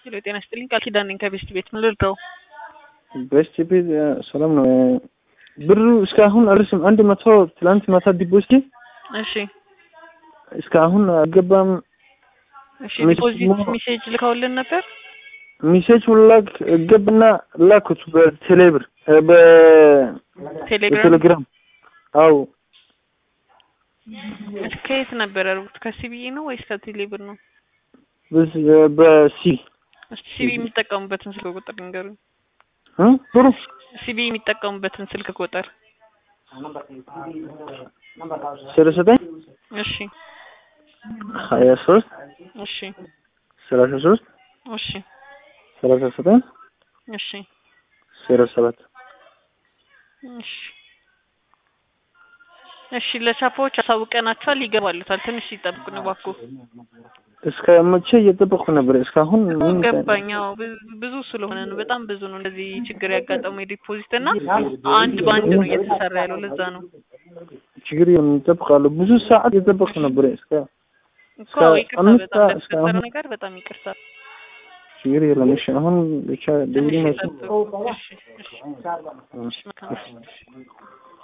ሄሎ ጤና ይስጥልኝ ቃል ኪዳን ነኝ ከቤስት ቤት ምን ልርዳው? ቤስት ቤት ሰላም ነው። ብሩ እስካሁን አልስም አንድ መቶ ትላንት ማታ ዲፖዚት እሺ እስካሁን አልገባም። እሺ ሜሴጅ ዲፖዚት ሞ- ሜሴጅ ልከውልን ነበር። ሚሴጅ ሁላክ ገባና ላኩት በቴሌብር እ በ- ቴሌግራም በቴሌግራም አው ከየት ነበር ያደርጉት? ከሲቢኢ ነው ወይስ ከቴሌብር ነው? በስ- በሲ እስቲ ሲቢኢ የሚጠቀሙበትን ስልክ ቁጥር ንገሩኝ። እ ብሩ ሲቢኢ የሚጠቀሙበትን ስልክ ቁጥር ሰላሳ ዘጠኝ እሺ ሀያ ሶስት እሺ ሰላሳ ሶስት እሺ ሰላሳ ዘጠኝ እሺ ዜሮ ሰባት እሺ እሺ ለቻፓዎች አሳውቀናቸዋል። ይገባሉታል። ትንሽ ይጠብቁ ነው እባክዎ። እስከ መቼ እየጠበቅኩ ነበር? እስካሁን ምን ገባኝ። አዎ ብዙ- ብዙ ስለሆነ ነው። በጣም ብዙ ነው እንደዚህ ችግር ያጋጠመው የዲፖዚት እና አንድ በአንድ ነው እየተሰራ ያለው። ለዛ ነው ችግር የለም እጠብቃለሁ። ብዙ ሰዓት እየጠበቅኩ ነበር። እስከ እኮ እስከ ይቅርታ፣ አምስት በጣም ሰዓት ለተፈጠረ እስካሁን- ነገር በጣም ይቅርታ። ችግር የለም። እሺ አሁን ብቻ ትንሽ ደውል ይጠብቁ። እሺ፣ እሺ፣ እሺ፣ መልካም።